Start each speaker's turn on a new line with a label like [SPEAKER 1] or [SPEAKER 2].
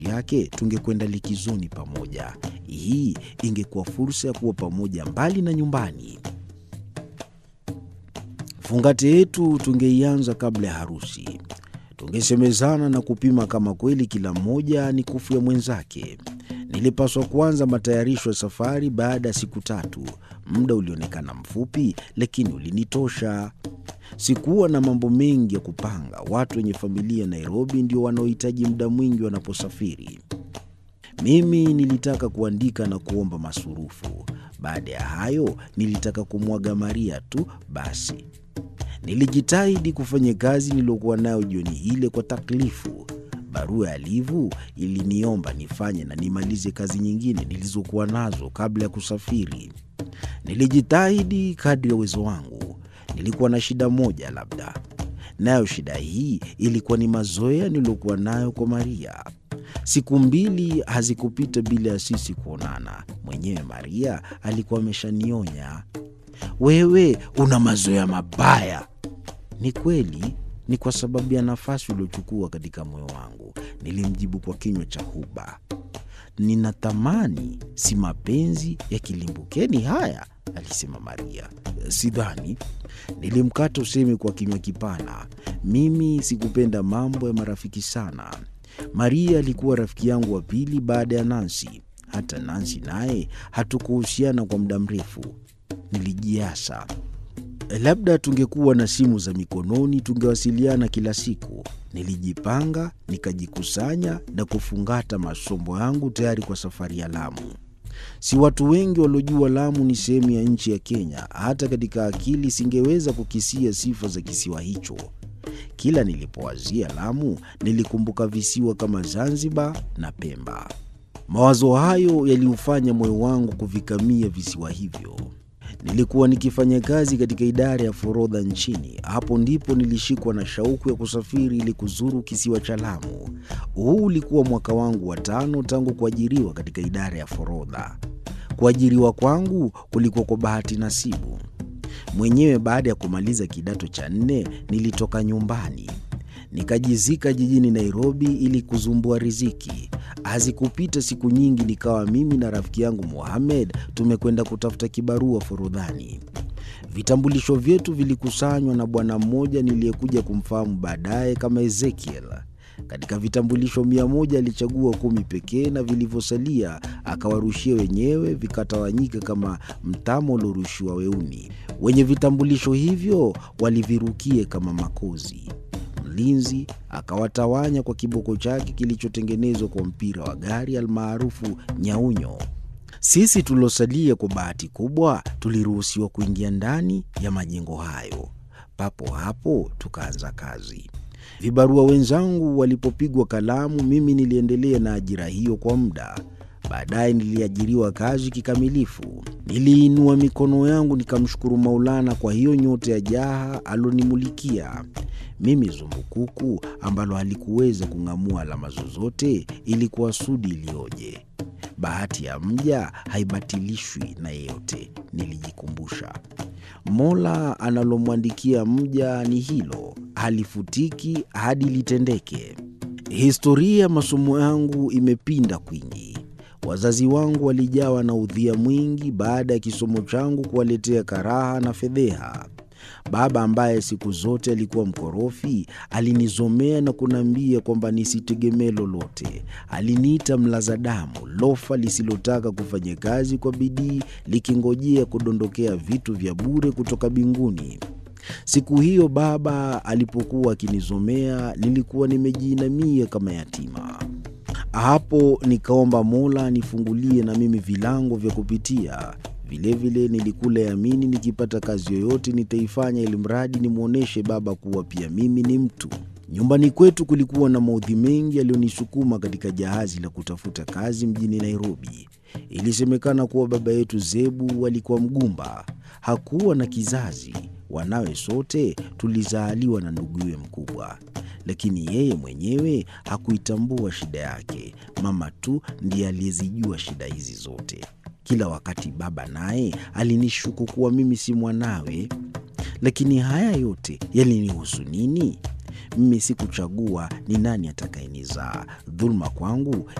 [SPEAKER 1] yake tungekwenda likizoni pamoja. Hii ingekuwa fursa ya kuwa pamoja mbali na nyumbani. Fungate yetu tungeianza kabla ya harusi. Tungesemezana na kupima kama kweli kila mmoja ni kufu ya mwenzake. Nilipaswa kuanza matayarisho ya safari baada ya siku tatu. Muda ulionekana mfupi, lakini ulinitosha. Sikuwa na mambo mengi ya kupanga. Watu wenye familia Nairobi ndio wanaohitaji muda mwingi wanaposafiri. Mimi nilitaka kuandika na kuomba masurufu. Baada ya hayo, nilitaka kumwaga Maria tu basi. Nilijitahidi kufanya kazi niliyokuwa nayo jioni ile kwa taklifu. Barua ya Livu iliniomba nifanye na nimalize kazi nyingine nilizokuwa nazo kabla ya kusafiri. Nilijitahidi kadri ya uwezo wangu. Nilikuwa na shida moja labda, nayo shida hii ilikuwa ni mazoea niliyokuwa nayo kwa Maria. Siku mbili hazikupita bila ya sisi kuonana. Mwenyewe Maria alikuwa ameshanionya, wewe una mazoea mabaya. Ni kweli, ni kwa sababu ya nafasi uliochukua katika moyo wangu, nilimjibu kwa kinywa cha huba. Ninatamani si mapenzi ya kilimbukeni haya, alisema Maria. Sidhani, nilimkata usemi kwa kinywa kipana. Mimi sikupenda mambo ya marafiki sana. Maria alikuwa rafiki yangu wa pili baada ya Nansi. Hata Nansi naye hatukuhusiana kwa muda mrefu. Nilijiasa, labda tungekuwa na simu za mikononi tungewasiliana kila siku. Nilijipanga, nikajikusanya na kufungata masombo yangu tayari kwa safari ya Lamu. Si watu wengi waliojua Lamu ni sehemu ya nchi ya Kenya. Hata katika akili singeweza kukisia sifa za kisiwa hicho. Kila nilipowazia Lamu nilikumbuka visiwa kama Zanzibar na Pemba. Mawazo hayo yaliufanya moyo wangu kuvikamia visiwa hivyo. Nilikuwa nikifanya kazi katika idara ya forodha nchini. Hapo ndipo nilishikwa na shauku ya kusafiri ili kuzuru kisiwa cha Lamu. Huu ulikuwa mwaka wangu wa tano tangu kuajiriwa katika idara ya forodha. Kuajiriwa kwangu kulikuwa kwa bahati nasibu mwenyewe. Baada ya kumaliza kidato cha nne, nilitoka nyumbani nikajizika jijini Nairobi ili kuzumbua riziki. Hazikupita siku nyingi, nikawa mimi na rafiki yangu Mohamed tumekwenda kutafuta kibarua forodhani. Vitambulisho vyetu vilikusanywa na bwana mmoja niliyekuja kumfahamu baadaye kama Ezekiel. Katika vitambulisho mia moja alichagua kumi pekee, na vilivyosalia akawarushia wenyewe, vikatawanyika kama mtama uliorushiwa weuni. Wenye vitambulisho hivyo walivirukie kama makozi. Mlinzi akawatawanya kwa kiboko chake kilichotengenezwa kwa mpira wa gari almaarufu nyaunyo. Sisi tuliosalia, kwa bahati kubwa, tuliruhusiwa kuingia ndani ya majengo hayo. Papo hapo tukaanza kazi. Vibarua wenzangu walipopigwa kalamu, mimi niliendelea na ajira hiyo kwa muda. Baadaye niliajiriwa kazi kikamilifu. Niliinua mikono yangu nikamshukuru Maulana kwa hiyo nyota ya jaha alonimulikia mimi. Zumbukuku ambalo halikuweza kung'amua alama zozote, ilikuwa sudi iliyoje! Bahati ya mja haibatilishwi na yeyote, nilijikumbusha. Mola analomwandikia mja ni hilo, halifutiki hadi litendeke. Historia ya masomo yangu imepinda kwingi. Wazazi wangu walijawa na udhia mwingi baada ya kisomo changu kuwaletea karaha na fedheha. Baba ambaye siku zote alikuwa mkorofi, alinizomea na kuniambia kwamba nisitegemee lolote. Aliniita mlaza damu, lofa lisilotaka kufanya kazi kwa bidii, likingojea kudondokea vitu vya bure kutoka mbinguni. Siku hiyo baba alipokuwa akinizomea, nilikuwa nimejiinamia kama yatima. Hapo nikaomba Mola nifungulie na mimi vilango vya kupitia. Vilevile nilikula yamini, nikipata kazi yoyote nitaifanya, ili mradi nimwonyeshe baba kuwa pia mimi ni mtu. Nyumbani kwetu kulikuwa na maudhi mengi yaliyonisukuma katika jahazi la kutafuta kazi mjini Nairobi. Ilisemekana kuwa baba yetu Zebu alikuwa mgumba, hakuwa na kizazi. Wanawe sote tulizaaliwa na nduguye mkubwa, lakini yeye mwenyewe hakuitambua shida yake. Mama tu ndiye aliyezijua shida hizi zote. Kila wakati baba naye alinishuku kuwa mimi si mwanawe. Lakini haya yote yalinihusu nini? Mimi sikuchagua ni nani atakayenizaa. Dhuluma kwangu